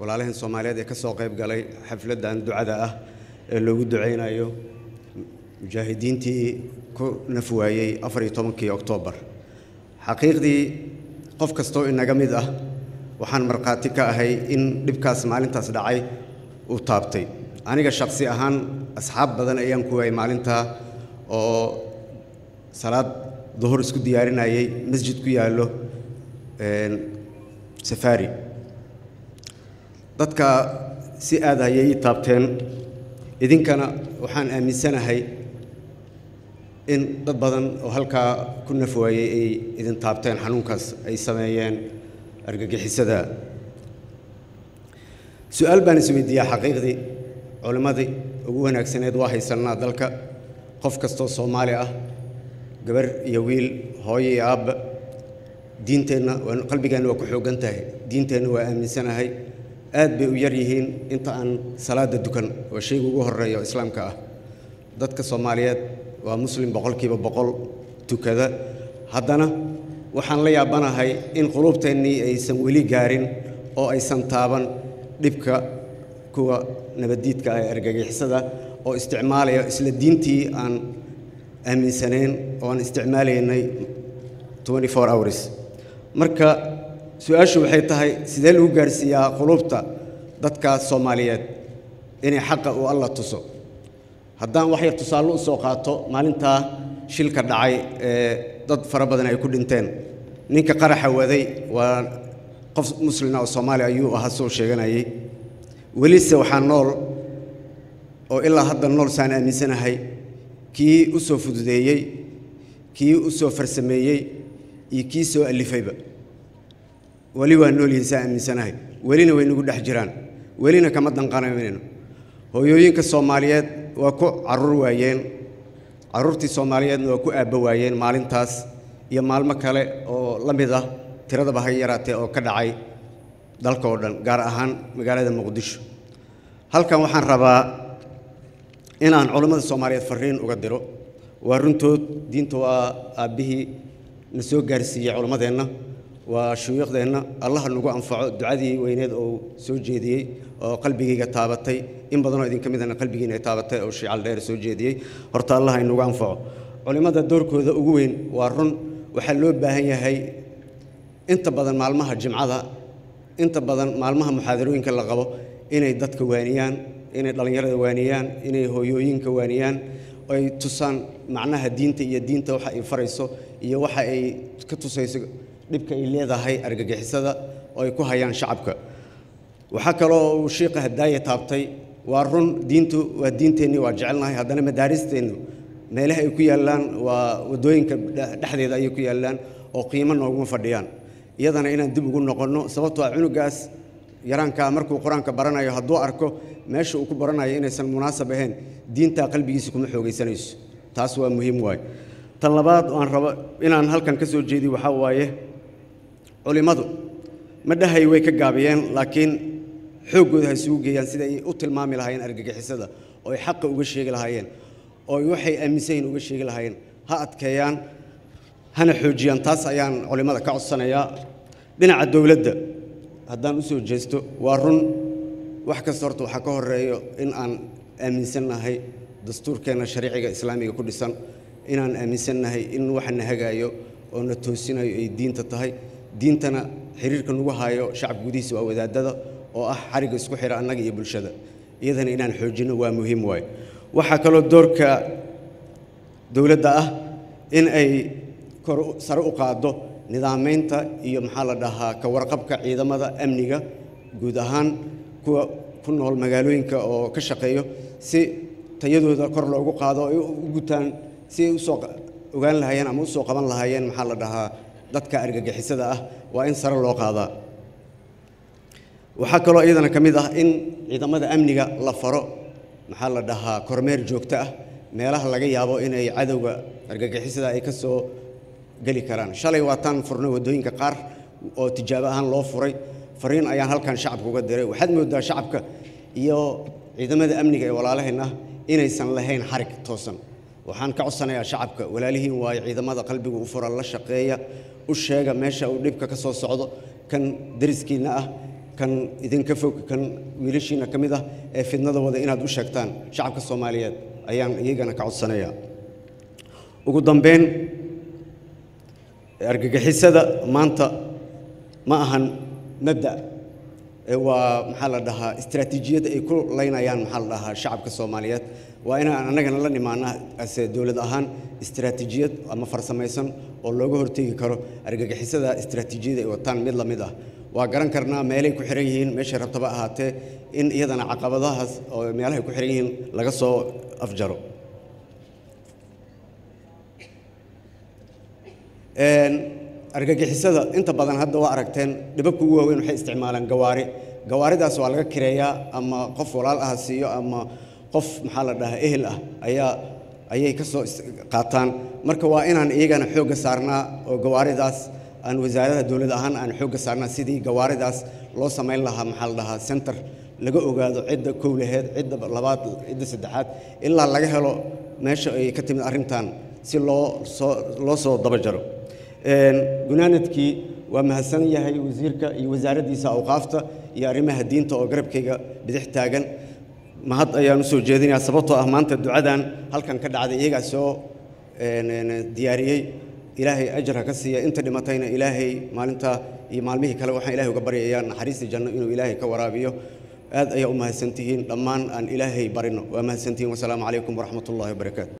walaalaheen soomaaliyeed ee ka soo qayb galay xafladdan ducada ah ee loogu ducaynayo mujaahidiintii ku naf waayey afar iyo tobankii oktoobar xaqiiqdii qof kastoo inaga mid ah waxaan markhaati ka ahay in dhibkaas maalintaas dhacay uu taabtay aniga shakhsi ahaan asxaab badan ayaan ku waayay maalintaa oo salaad duhur isku diyaarinayay masjid ku yaallo safaari dadka si aad ayay ii taabteen idinkana waxaan aaminsanahay in dad badan oo halkaa ku naf waayey ay idin taabteen xanuunkaas ay sameeyeen argagixisada su-aal baan isweydiiyaa xaqiiqdii culimmadii ugu wanaagsaneed waa haysannaa dalka qof kastoo soomaali ah gabar iyo wiil hooyo iyo aabba diinteenna qalbigeenna waa ku xooggan tahay diinteenna waa aaminsanahay aad bay u yar yihiin inta aan salaada dukan waa shayga ugu horreeya oo islaamka ah dadka soomaaliyeed waa muslim boqolkiiba boqol tukada haddana waxaan la yaabanahay in quluubteennii aysan weli gaarin oo aysan taaban dhibka kuwa nabaddiidka ah ee argagixisada oo isticmaalaya isla diintii aan aaminsanayn oo aan isticmaalaynay hours marka su-aashu waxay tahay sidee lagu gaarsiiyaa quluubta dadka soomaaliyeed inay xaqa uu alla tuso haddaan waxyar tusaallo u soo qaato maalintaa shilka dhacay ee dad fara badan ay ku dhinteen ninka qaraxa waday waa qof muslina oo soomaali ayuu ahaa soo sheeganayay welise waxaa nool oo ilaa hadda nool saan aaminsanahay kii u soo fududeeyey kii u soo farsameeyey iyo kii soo alifayba weli waa nool yihiin saa aaminsanahay welina way nagu dhex jiraan welina kama danqanaynayno hooyooyinka soomaaliyeed waa ku carruur waayeen carruurtii soomaaliyeedna waa ku aabba waayeen maalintaas iyo maalmo kale oo la mid ah tiradaba ha yaraatee oo ka dhacay dalka oo dhan gaar ahaan magaalada muqdisho halkan waxaan rabaa inaan culammada soomaaliyeed farriin uga diro waa runtood diinta waa aabbihii na soo gaarsiiyey culammadeenna waa shuyuukhdeenna allaha nagu anfaco ducadii weyneed oo soo jeediyey oo qalbigayga taabatay in badanoo idinka midana qalbigiina ay taabatay oo shiical dheer soo jeediyey horta allah inagu anfaco culimmada doorkooda ugu weyn waa run waxaa loo baahan yahay inta badan maalmaha jimcada inta badan maalmaha muxaadarooyinka la qabo inay dadka waaniyaan inay dhallinyarada waaniyaan inay hooyooyinka waaniyaan ay tusaan macnaha diinta iyo diinta waxa ay farayso iyo waxa ay ka tusayso dhibka ay leedahay argagixisada oo ay ku hayaan shacabka waxaa kaloo uu shiiqa hadaaye taabtay waa run diintu waa diinteennii waa jecelnahay haddana madaaristeennu meelaha ay ku yaallaan waa waddooyinka dhexdeeda ayay ku yaallaan oo qiimo nooguma fadhiyaan iyadana inaan dib ugu noqonno sababtoo ah cunugaas yaraankaa markuu qur-aanka baranayo hadduu arko meesha uu ku baranayo inaysan munaasab ahayn diintaa qalbigiisa kuma xoogaysanayso taas waa muhiim waaye tan labaad aan rabo inaan halkan ka soo jeediyo waxaa waaye culimmadu ma dhahay way ka gaabiyeen laakiin xooggooda ha isugu geeyaan sida ay u tilmaami lahaayeen argagixisada oo ay xaqa uga sheegi lahaayeen oo ay waxay aaminsan yihin uga sheegi lahaayeen ha adkeeyaan hana xoojiyaan taas ayaan culimmada ka codsanayaa dhinaca dowladda haddaan u soo jeesto waa run wax kasta horta waxaa ka horeeyo in aan aaminsannahay dastuurkeenna shariiciga islaamiga ku dhisan inaan aaminsannahay in waxa na hagaayo oo na toosinayo ay diinta tahay diintana xiriirka nagu haayo shacabka gudihiisa waa wadaadada oo ah xariga isku xira annaga iyo bulshada iyadana inaan xoojinno waa muhiim waaye waxaa kaloo doorka dowladda ah in ay kor sare u qaaddo nidaamaynta iyo maxaa la dhahaa ka warqabka ciidamada amniga guud ahaan kuwa ku nool magaalooyinka oo ka shaqeeyo si tayadooda kor loogu qaado ay u gutaan si ay usoo ogaan lahaayeen ama usoo qaban lahaayeen maxaa la dhahaa dadka argagixisada ah waa in sare loo qaadaa waxaa kaloo iyadana ka mid ah in ciidamada amniga la faro maxaa la dhahaa kormeer joogto ah meelaha laga yaabo inay cadowga argagixisada ay ka soo geli karaan shalay waataan furnay waddooyinka qaar oo tijaabo ahaan loo furay fariin ayaan halkan shacabka uga diray waxaad moodaa shacabka iyo ciidamada amniga ee walaalaheen ah inaysan lahayn xarig toosan waxaan ka codsanayaa shacabka walaalihiin waayo ciidamada qalbiga u fura la shaqeeya u sheega meesha uu dhibka ka soo socdo kan dariskiinna ah kan idinka fog kan wiilashiina ka mid ah ee fidnada wada inaad u sheegtaan shacabka soomaaliyeed ayaan iyagana ka codsanayaa ugu dambeyn argagixisada maanta ma ahan mabda ee waa maxaa la dhahaa istaraatiijiyad ay ku laynayaan maxaa la dhahaa shacabka soomaaliyeed waa inaan annagana la nimaana ase dowlad ahaan istaraatiijiyad ama farsamaysan oo looga hortegi karo argagixisada istaraatiijiyada ay wataan mid la mid ah waa garan karnaa meelay ku xiran yihiin meeshay rabtaba ahaatee in iyadana caqabadahaas oo meelahay ku xiran yihiin laga soo afjaro argagixisada inta badan hadda waa aragteen dhibabka ugu waaweyn waxay isticmaalaan gawaari gawaaridaas waa laga kireeyaa ama qof walaal ah siiyo ama qof maxaa la dhahaa ehel ah ayaa ayay ka soo qaataan marka waa inaan iyagana xoogga saarnaa oo gawaaridaas aan wasaaradaha dowlad ahaan aan xoogga saarnaa sidii gawaaridaas loo samayn lahaa maxaa la dhahaa center laga ogaado cidda kow laheed cidda labaad cidda saddexaad ilaa laga helo meesha ay ka timid arrintan si loo soo loo soo daba jaro gunaanadkii waa mahadsan yahay wasiirka iyo wasaaraddiisa awqaafta iyo arrimaha diinta oo garabkayga bidix taagan mahad ayaan u soo jeedinayaa sababtoo ah maanta ducadan halkan ka dhacday iyagaa soo diyaariyey ilaahay ajar ha ka siiya inta dhimatayna ilaahay maalintaa iyo maalmihii kale waxaan ilahay uga baryayaa naxariista janno inuu ilaahay ka waraabiyo aad ayaa u mahadsantihiin dhammaan aan ilaahay barino waa mahadsantihiin wasalaamu calaykum waraxmat ullahi wabarakaatu